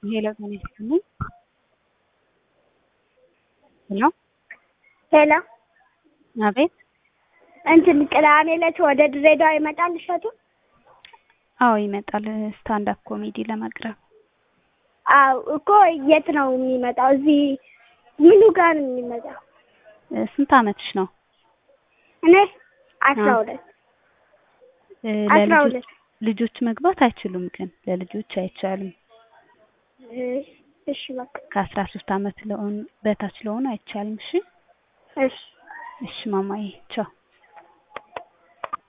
ሄሎ ጤና ይስጥልኝ። ሄሎ ሄሎ አቤት። እንትን ቅዳሜ ዕለት ወደ ድሬዳዋ ይመጣል እሸቱ? አዎ ይመጣል ስታንድ አፕ ኮሜዲ ለማቅረብ። አዎ እኮ የት ነው የሚመጣው? እዚህ ምኑ ጋር ነው የሚመጣው? እ ስንት አመትሽ ነው? እኔ አስራ አዎ። ሁለት እ አስራ ለልጆች ሁለት ልጆች መግባት አይችሉም ግን ለልጆች አይቻልም። እ እሺ በቃ ከአስራ ሶስት አመት ለሆኑ በታች ለሆኑ አይቻልም። እሺ እሺ እሺ ማማዬ ቻው።